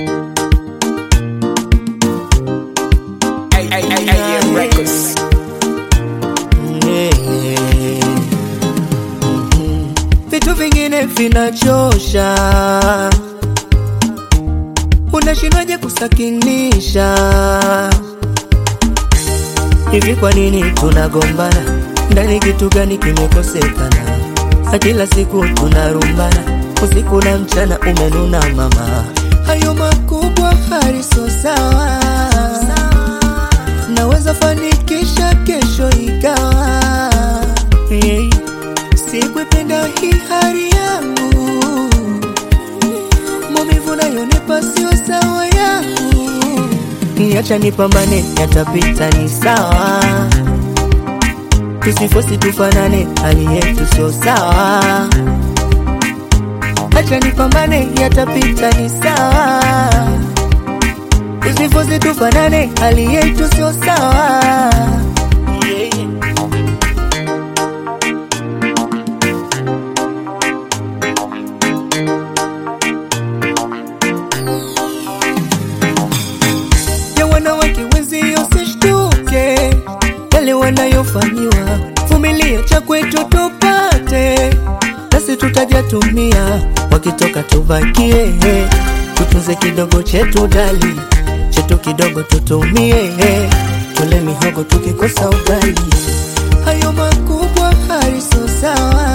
AM Records. Vitu vingine vinachosha, unashindwaje kusakinisha? Hivi kwa nini tunagombana? Ndani kitu gani kimekosekana? Na kila siku tunarumbana, usiku na mchana umenuna mama. Hayo makubwa hariso sawa, naweza fanikisha kesho ikawa hey. Sikuipenda hii hali yangu, maumivu nayonipa sio sawa yangu. Niacha nipambane, yatapita ni sawa, tusifosi tufanane, hali yetu sio sawa. Acha nipambane, yatapita ni sawa, tusifosi tufanane, hali yetu sio sawa. Yeah, yeah. ya wanawake wenzio usishtuke yale wanayofanyiwa, vumilia cha kwetu tupate, nasi tutajatumia, wakitoka tubakie, tutunze kidogo chetu dali, chetu kidogo tutumie, tule mihogo tukikosa ugali, hayo makubwa hariso sawa,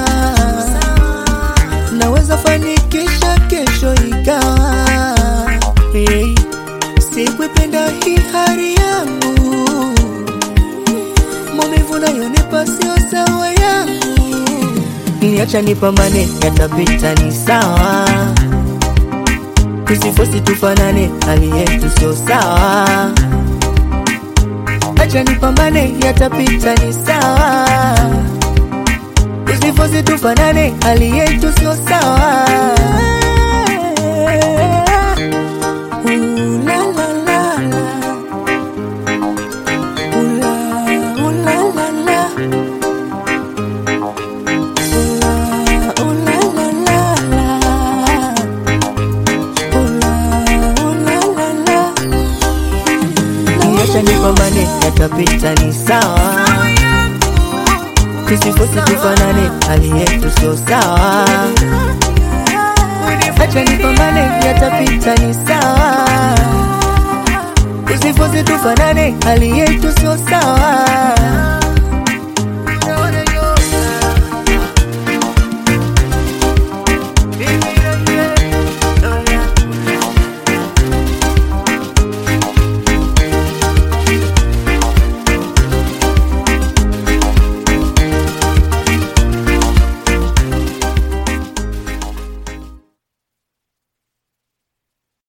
naweza fanikisha kesho ikawa hey. Sikuipenda hii hali yangu, maumivu nayonipa sio sawa yangu. Niacha nipambane, yatapita ni sawa, tusifosi tufanane, hali yetu sio sawa. Acha nipambane, yatapita ni sawa, tusifosi tufanane, hali yetu sio sawa. Ooh la la la la. Ooh la, ooh la la la. Ooh la, ooh la la la la. Ooh la, ooh la la la. Niacha nipambane, yatapita ni sawa, tusifosi tufanane, hali yetu sio sawa. Acha nipambane, yatapita ni sawa, tusifosi tufanane, hali yetu sio sawa.